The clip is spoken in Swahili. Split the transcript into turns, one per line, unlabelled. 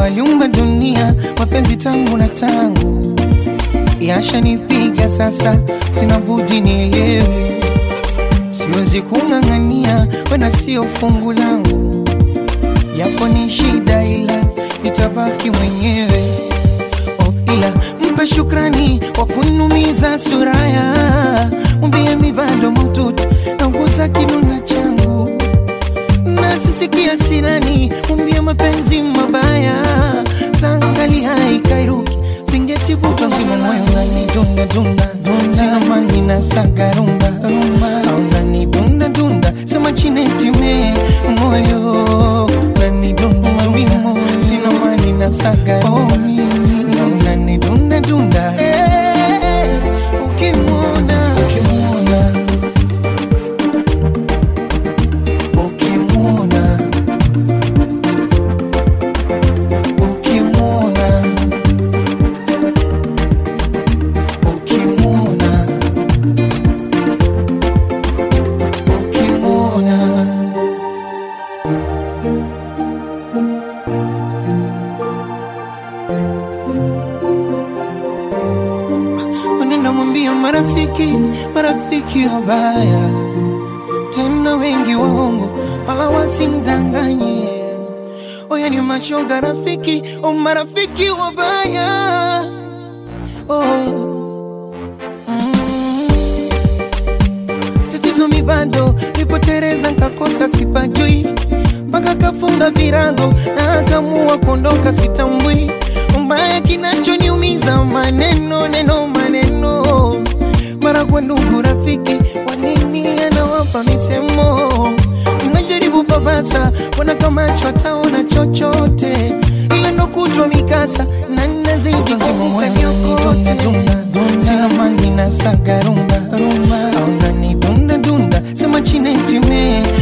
aliumba dunia, mapenzi tangu na tangu yashanipiga sasa, sina budi nielewe, siwezi kung'ang'ania, wena sio fungu langu, yapo ni shida, ila nitabaki mwenyewe. Oh, ila mpe shukrani kwa kunumiza suraya, mwambie mi bado mututu nauguza kinuna changu nasisikia sinani, mwambie mapenzi mabaya tangali haikairuki singetivuta nzima moyo ngani dunda dunda sina mani na saga rumba rumba au ngani dunda dunda sema chinetime moyo ngani dunda mawimo sina mani na saga rumba au ngani dunda dunda Eh, ukimwona ukimwona ukimwona ukimwona ukimwona ukimwona unaenda mwambia marafiki marafiki wabaya tena wengi waongo wala wasimdanganye oya ni mashoga rafiki o marafiki wabaya oh. mm. tatizo mi bado nipotereza nkakosa sipajui mpaka kafunga virago na akamua kuondoka sitambui mbaya kinachoniumiza maneno neno maneno mara kwa ndugu rafiki wanini anawapa misemo mnajaribu babasa wana kama chwataona chochote ila ndo kutwa mikasa na nazidi kukukanyokote sina mani na saga rumba rumba au nani dunda dunda sema chinetime